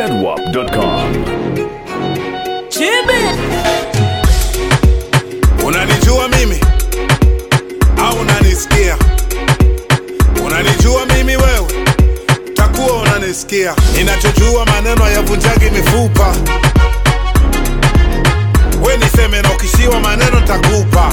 zedwap.com. Unanijua mimi au unanisikia? Unanijua mimi wewe, takuwa unanisikia. Ninachojua maneno hayavunjagi mifupa. We niseme na ukishiwa maneno takupa.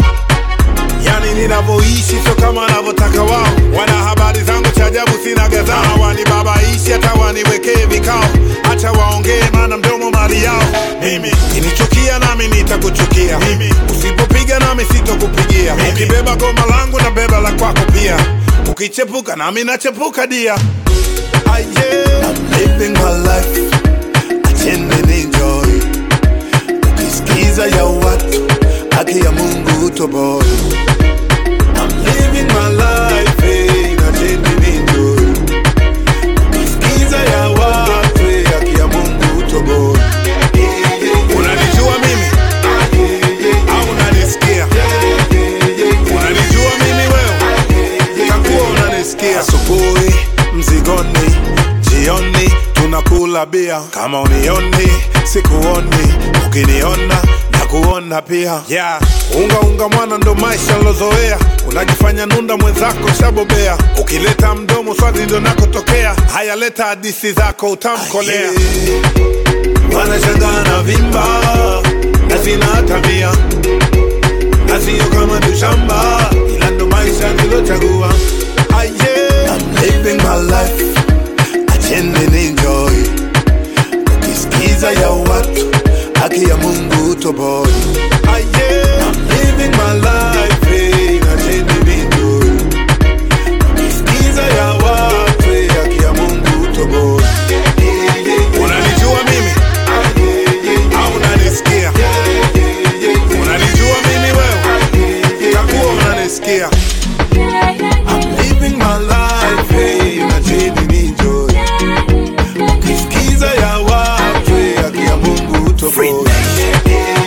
Yani ninavyoishi sio kama wanavyotaka wao. Wana habari zangu cha ajabu, sina gadhaa. Wanibabaishi hata waniwekee vikao, acha waongee, maana mdomo mali yao. Mimi kinichukia, nami nitakuchukia. Mimi usipopiga, nami sitokupigia. Ukibeba goma langu na beba la kwako pia. Ukichepuka, nami nachepuka dia. Ah, yeah. I'm living my life, acheni ninjoy. Ukisikiza ya watu, haki ya Mungu toboy. I'm living my life, eh, acheni ninjoy. Ukisikiza ya watu, eh, haki ya Mungu toboy. Unanijua mimi au unanisikia? Unanijua mimi wewe, takuwa unanisikia. Asubuhi mzigoni, jioni tunakula bia. Kama unioni sikuoni, ukiniona na kuona pia. Yeah. Unga unga mwana ndo maisha nilozoea, unajifanya nunda mwenzako shabobea. Ukileta mdomo swali ndo nakotokea. Haya, leta hadisi zako utamkolea. Wanashangaa na vimba na sina tabia na sio kama tushamba, ila ndo maisha nilochagua. Ah, yeah. I'm living my life, acheni ninjoy. Ukisikiza ya watu, haki ya Mungu toboy. Ah, yeah. I'm living my life, eh, acheni ninjoy. Ukisikiza ya watu, eh, haki ya Mungu toboy. Unanijua mimi au unanisikia? Unanijua mimi wewe, takuwa unanisikia. I'm living my life, eh, nacheni ninjoy. Ukisikiza ya watu, eh, haki ya Mungu toboy.